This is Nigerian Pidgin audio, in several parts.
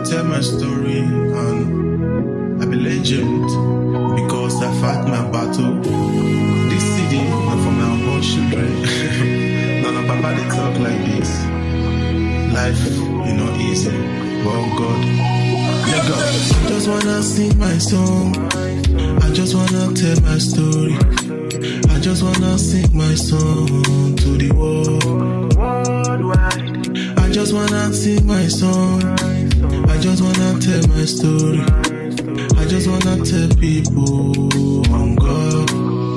tell my story and I be legend because I fight my battle. This CD na for my unborn children. Now na papa dey talk like this. Life e no easy, but God, let go. Just wanna sing my song. I just wanna tell my story. I just wanna sing my song to the world. I just wanna sing my song. I just wanna tell my story. I just wanna tell people on God.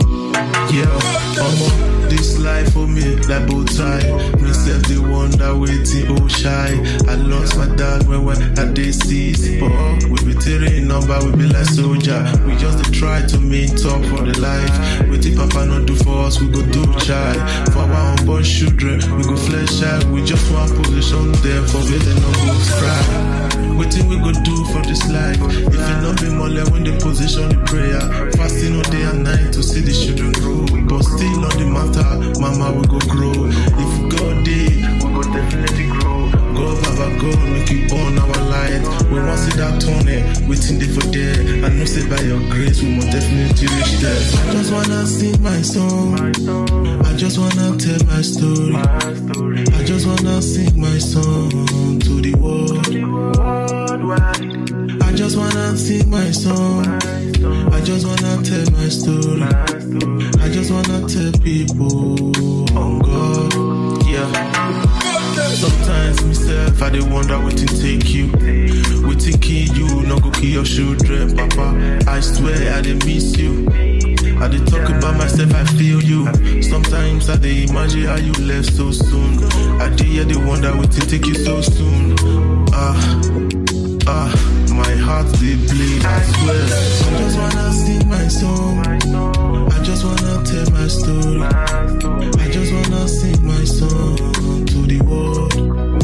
Yeah, omo, this life for me like bow tie. Me self the wonder waiting oh shy. I lost my dad when when I dey seize. But we be tearing number, we be like soldier. We just dey try to meet up for the life. Wetin Papa no do for us, we go do try. For our unborn children, we go flesh out. We just want position them for where they no go cry. Wetin we go do for this life? If it not be mole when they position the prayer, fasting all day and night to see the children grow. But still on the matter, mama we go grow. If God dey, we go definitely grow. God, Baba God, make you on our light. We want see that tunnel, waiting there for there. I know say by your grace, we must definitely reach there. I just wanna sing my song. I just wanna tell my story. I just wanna sing my song to the world. I just wanna sing my song. I just wanna tell my story. I just wanna tell people on God. Yeah. Sometimes myself, I dey wonder wetin take you. Wetin kill you, no go kill your children, Papa. I swear I dey miss you. I dey talk about myself, I feel you. Sometimes I dey imagine how you left so soon. I dey hear the wonder wetin take you so soon. Ah, ah, my heart dey bleed. I swear. I just wanna sing my song. I just wanna tell my story. I just wanna sing my song to the world.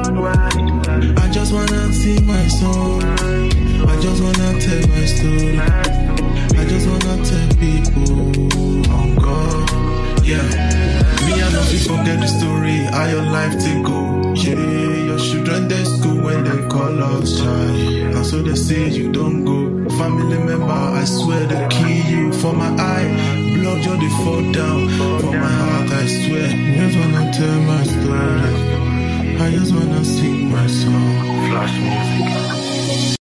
I just wanna sing my song. I just wanna tell my story. I just wanna tell people on God. Yeah. Me, I know fit forget the story, how your life take go. Yeah, your children they school when they call us child. And so they say you don't go. Family member, I swear they kill you for my eye. Blood just they fall down for my heart, I swear. I just wanna tell my story. I just wanna sing my song. Flash music.